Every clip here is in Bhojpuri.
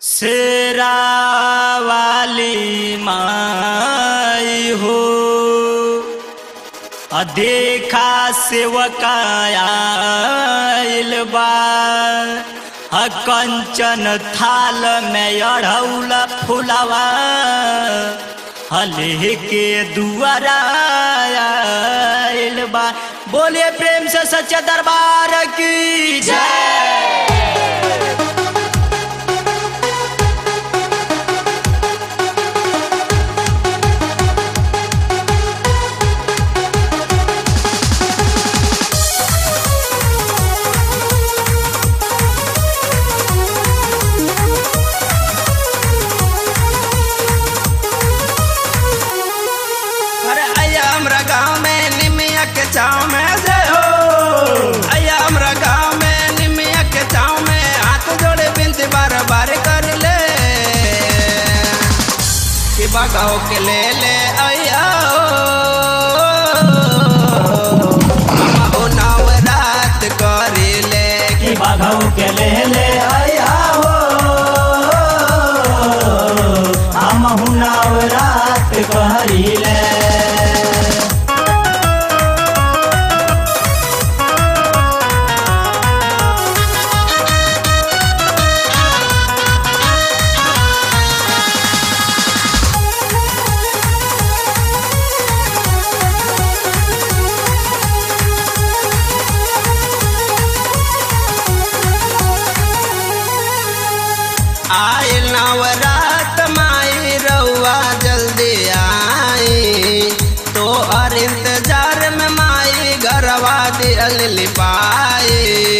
शेरा वाली माई हो आ देखा सेवकायल बा आ कंचन थाल में अढ़ौल फुलवा हले के दुआरा आयल बा बोले प्रेम से सच्चा दरबार की जय अरे आया हमरा गाँव में निमिया के छाँव में जय हो आया हमरा गाँव में निमिया के छाँव में हाथ जोड़े बिनती बार बार कर ले कि बगाओ के ले ले आया हो नाव रात कर ले कि बाघऊ के ले ले आया हो हम हुनाव रात कहरी ले आए नवरात माई रउआ जल्दी आई तो हर इंतजार में माई घरवा दियल लिपाई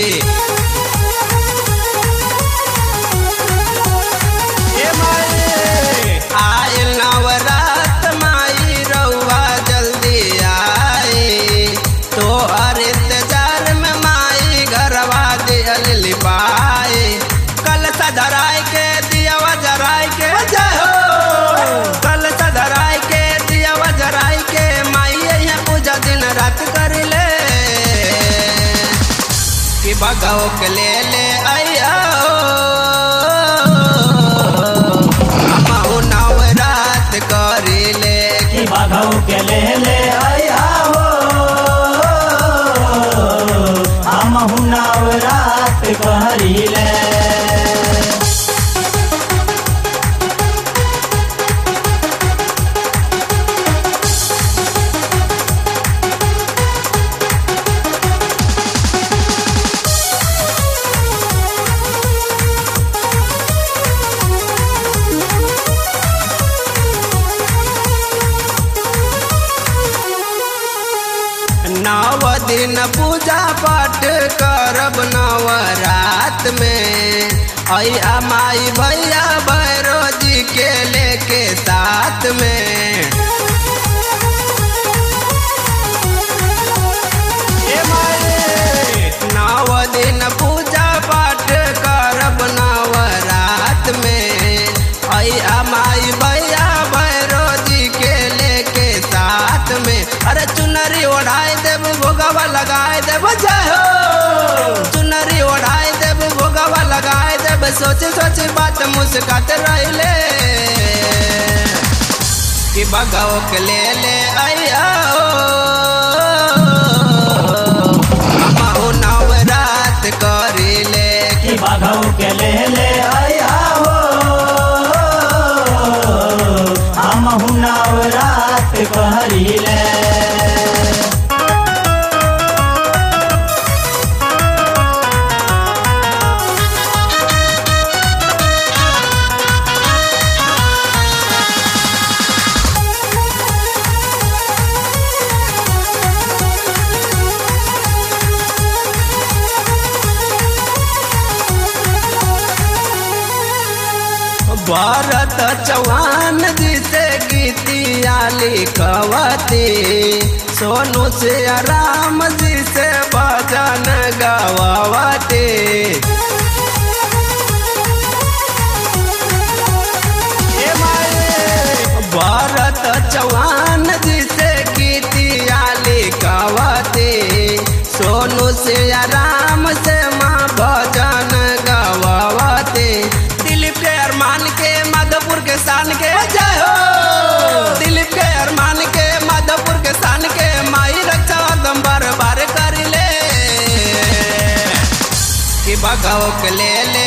ए माई, आए नवरात माई रउआ जल्दी आई तो हर इंतजार में माई घरवा दियल लिपाई कल सधराय के दियावा जराय के जय हो कल सधराय के दियावा जराय के माई यहाँ पूजा दिन रात कर ले कि बगाओ के ले ले आया हम नाव रात कर ले कि बाघऊ के ले ले आया हो हम हुनाव रात कहरी ले नव दिन पूजा पाठ करब नवरात में अया माई भैया भैरो जी के लेके साथ में ए माई, नव दिन पूजा पाठ करब नवरात में अया माई भैया भैरो जी के लेके साथ में अरे चुनरी ओढ़ाए देव भोगवा लगाए देव जय हो चुनरी ओढ़ाए देव भोगवा लगाए देव सोच सोच बात मुस्कात रहिले कि बगाओ के ले ले आया हम नव रात कर ले कि बाघऊ के ले ले आया हो हम हुनाव रात कहरी ले भरत चौहान जी से गीतिया लिखवती सोनू से राम जी से भजन गवावती ए माए, भरत चौहान जी से गीतिया लिखवती सोनू से राम से माँ भजन गवावती दिलीप के अरमान बाघव के ले ले